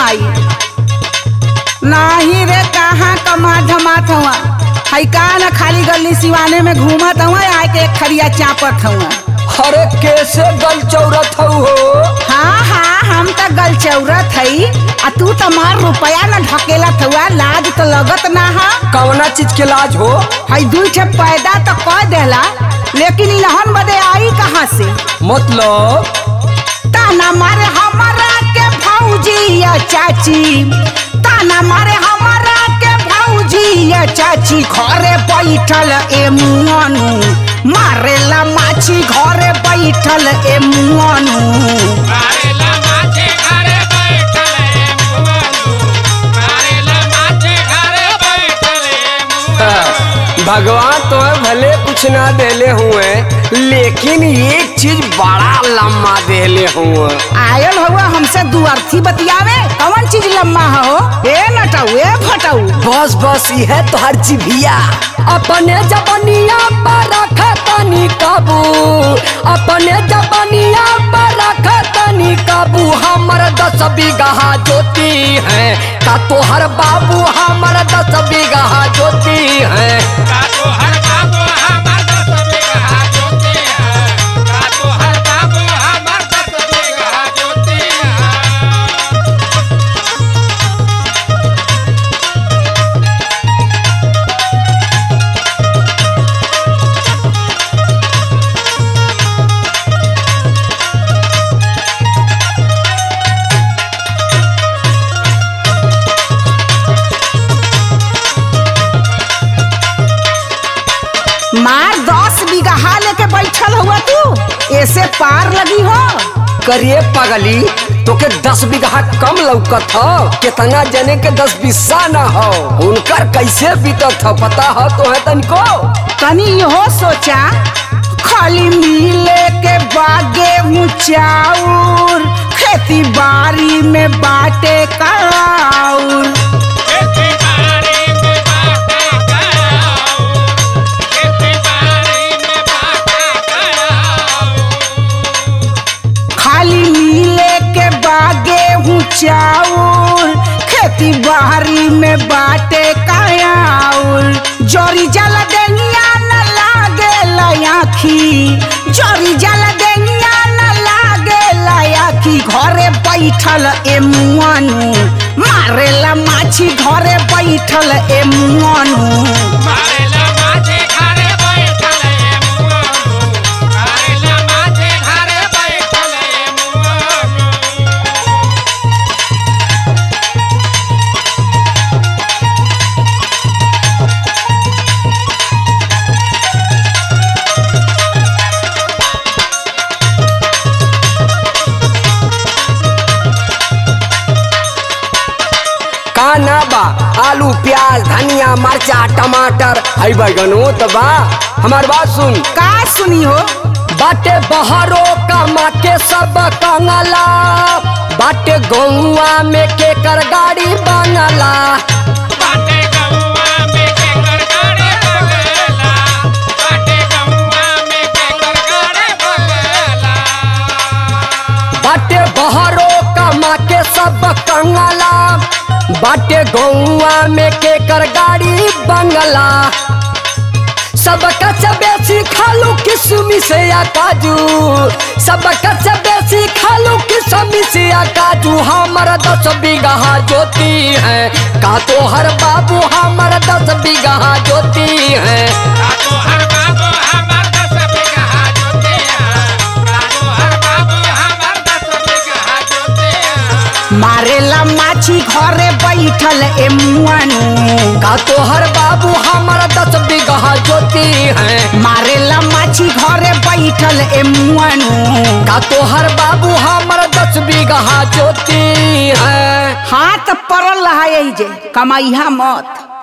भाई नाही रे कहाँ कमा धमात हुआ हई का न खाली गली सिवाने में घूमत हुआ आए के एक खरिया चापत हुआ अरे कैसे गल चौरत हऊ हो हाँ हाँ हम तो गल चौरत हई आ तू तो मार रुपया न ढकेलत हुआ लाज तो लगत ना हा कवना चीज के लाज हो हई दुई ठे पैदा तो कह देला लेकिन इलहन बदे आई कहाँ से मतलब ताना मारे हमारा के भौजी या चाची ताना मारे हमारा के भौजी या चाची घरे बैठल ए मुआनु मारेला माछी घरे बैठल ए मुआनु मारेला माछे घरे बैठले मुआनु मारेला माछे घरे बैठले मुआनु भगवान तो भले कुछ ना देले हुए लेकिन एक चीज बड़ा लम्मा देले हुए आयल हुआ हमसे दुअर्थी बतियावे कौन चीज लम्मा हो ए नटाऊ ए फटाऊ बस बस यह तो हर जीभिया अपने जबनिया पर रखतनी काबू अपने जबनिया पर रखतनी काबू हमर दस बीघा जोती है का तोहर बाबू हमर दस बीघा जोती है का तो हर बाबू हमार दस बीघा जोती है का तो हर बाबू हमार दस बीघा जोती है मार दस बीघा लेके बैठल हुआ तू ऐसे पार लगी हो करिए पगली तोके दस बीघा कम लौकत हो कितना जने के दस बिस्सा न हो उनकर कैसे बीतत हो पता हो तो है तनिको तनी इहो सोचा खाली मिले के बागे मुचाउर खेती बाड़ी में बाटे कराउर खेती बाड़ी में बाटा कराओ खेती बाड़ी में बाटा कराओ खाली मिले के बागे मुचाउर खेती बाड़ी में बाटे कराउर जोरी जल देनिया न लागे लयाखी जोरी जल देनिया न लागे लयाखी घरे बैठल ए मुआनु मारेला माछी घरे बैठल ए मुआनु मारेला माछे घरे बैठले मुआनु मारेला माछे घरे बैठले मुआनु का ना बा आलू प्याज धनिया मरचा टमाटर हई बैगनो तो बा हमार बात सुन का सुनी हो बाटे बहरो कमा के सब कंगला बाटे गौआ में के कर गाड़ी बनला बाटे गौवा में के गड़गड़े बगला बाटे गौवा में के गड़गड़े बगला बाटे बहरो कमा के सब कंगला बाटे गौआ में के कर गाड़ी बंगला सब कच बेसी खालू किसमी से या काजू सब कच बेसी खालू किसमी से या काजू हमर दस बीघा जोती है का तो हर बाबू हमर दस बीघा जोती है का तो हर बाबू हमार दस बीघा जोते हैं का तो हर बाबू हमार दस बीघा जोते हैं मारेला माछी घरे बैठल ए मुआनु का तो हर बाबू हमर दस बीघा जोती है मारेला माछी घरे बैठल ए मुआनु का तो हर बाबू हमर दस बीघा जोती है हाथ पड़ल रहा जे कमाइहा मत